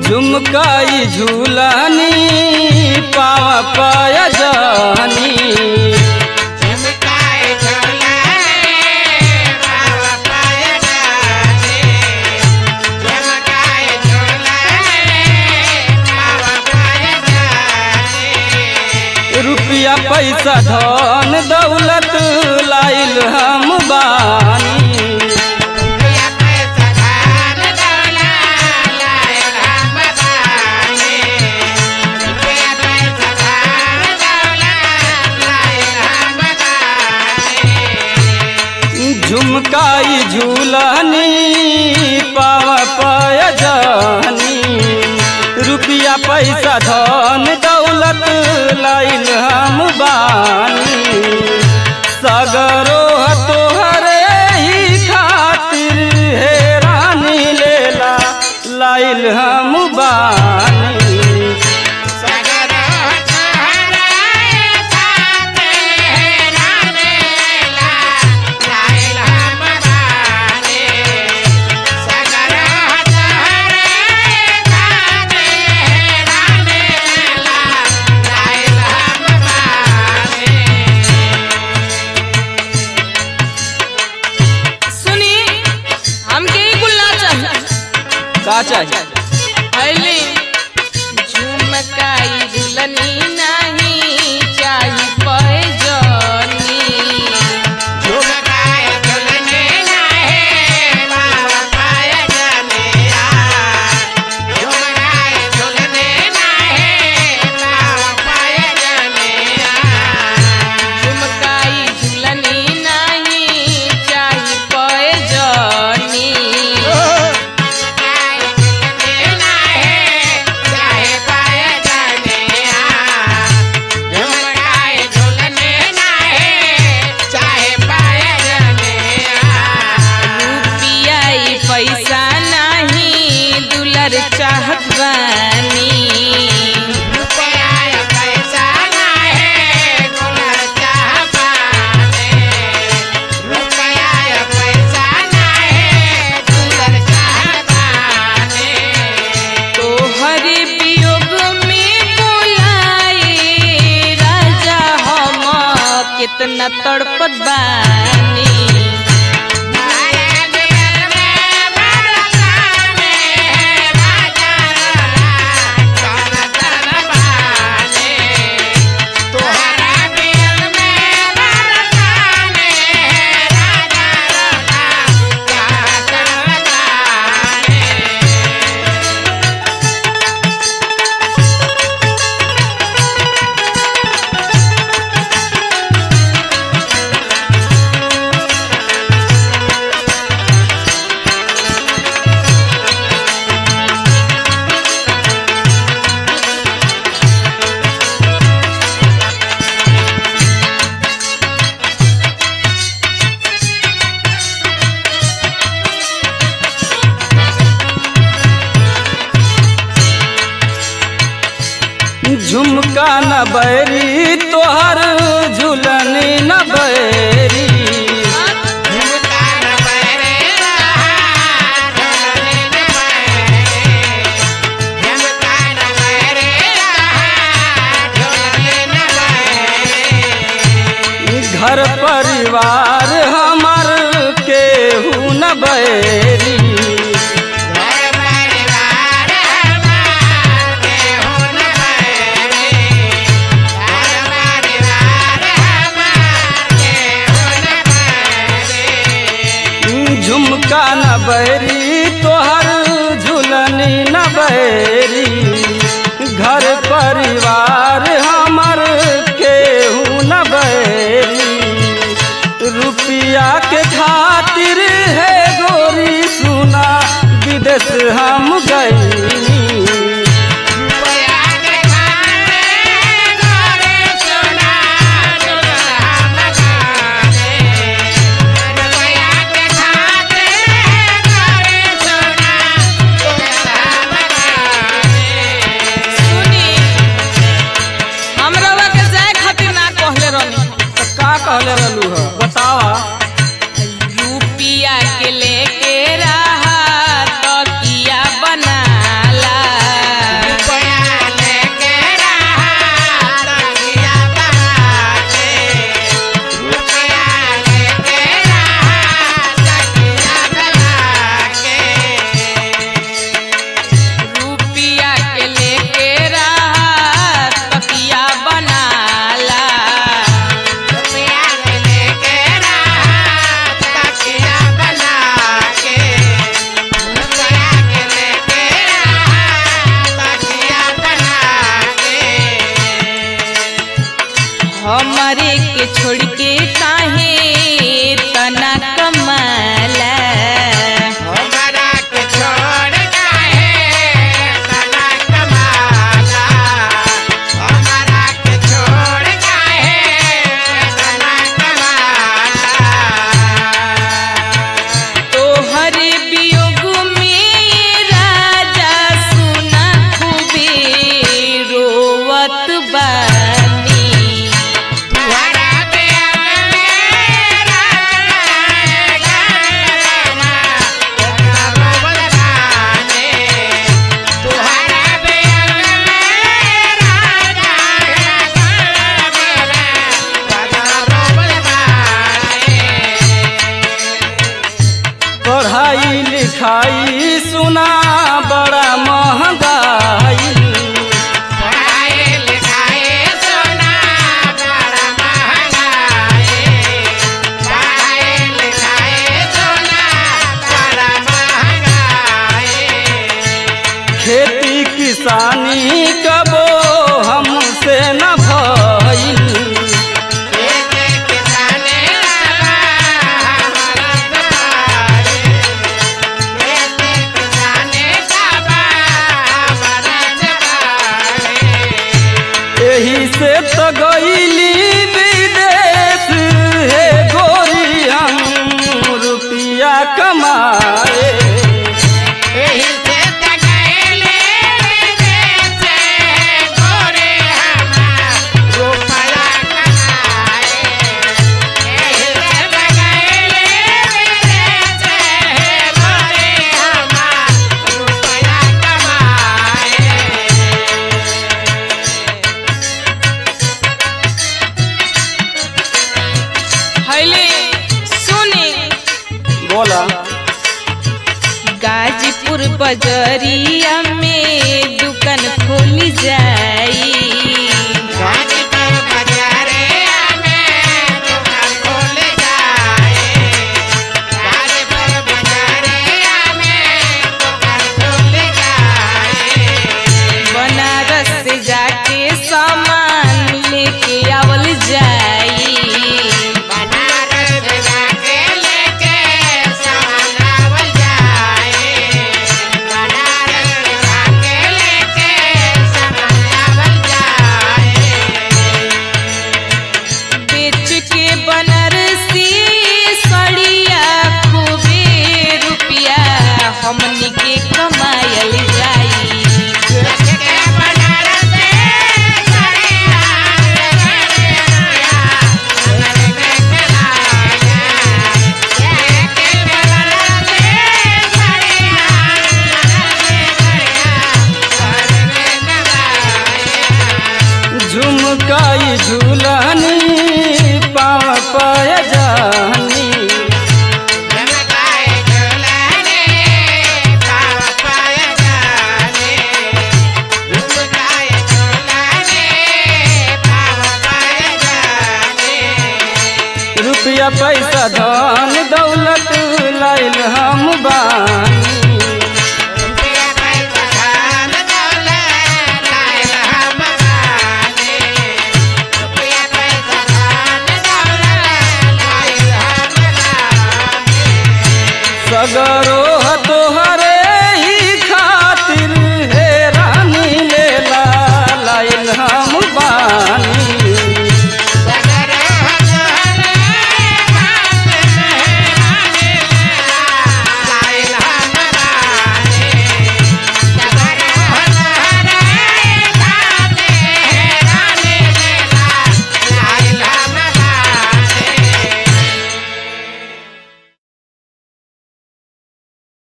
झुमकाई झूलनी पाव पाय जानी झुमकाए झुलाने बाबा पाय जाने झुमकाए झुलाने बाबा पाय जाने रुपया पैसा धन दौलत लाइल हम बानी रुपया पैसा धान दौला लाए राम बाने रुपया पैसा धान दौला लाए राम बाने झुमकाई झूलनी पाव पाय जानी रुपया पैसा धन दौलत लाइल हम बानी सगरो तोहरे ही खातिर हे रानी लेला लाइल हम बानी सगर तोहराए साथे रानेला लाइल हम बाने सगर तोहराए साथे रानेला लाइल हम बाने सुनी हमके ही गुल्ला चाहिए का चाहिए पहले झुमकाई दुल्हनी नहीं चाहिए पैजनी झुमकाए झुलने नाहे बाबा पाय जाने आ झुमकाए झुलने नाहे बाबा पाय जाने आ झुमकाई दुल्हनी नहीं चाहिए पैजनी झुमकाए झुलने नाहे चाहे पाय जाने आ झुमकाए झुलने नाहे चाहे पाय जाने आ रुपया ई पैसा नहीं दुलर चाहत बानी रुपया पैसा नाहे गुलर चाह पाने रुपया पैसा नाहे गुलर चाह पाने तोहरे वियोग में बोलाए राजा हम कितना तड़पत बानी मारे दिल में बरसाने राजा चल चल बाने तोहरा दिल में बरसाने राजा चल चल बाने झुमका न बैरी तोहर झूलनी न बैरी झुमका न बहरे रहा ढोलने न बहरे झुमका न बहरे रहा ढोलने न बहरे घर परिवार हमर केहू न बैरी घर परिवार हमार केहू न बहरे घर परिवार हमार केहू न बहरे झुमका न बैरी तोहर झूलनी न बैरी घर परिवार हमर केहू न बैरी रुपया के खातिर है गोरी सुना विदेश हम गई रुपया के खाने गोरे सोना दुल्हा मगाने रुपया के खाने गोरे सोना दुल्हा मगाने सुनी हमरवा के जाए खातिर ना कहले रहनी का कहले रहलू ह बतावा रुपिया के लेके रहा तकिया बनाला सुना बड़ा महंगाई पढ़ाए लिखाए सोना बड़ा महंगाई पढ़ाए लिखाए सोना बड़ा महंगाई खेती किसानी कबो हमसे न भइल खेते किसाने सबा हमारा सवारी खेते किसाने सबा हमारा सवारी एही से तो गईली विदेश हे गोरी हम रुपया कमाए एही से तकैले विदेश गोरे हमार रुपया कमाए एही से तकैले विदेश गोरे हमार रुपया कमाए हले सुने बोला गाजीपुर बजरिया में दुकान खोली जा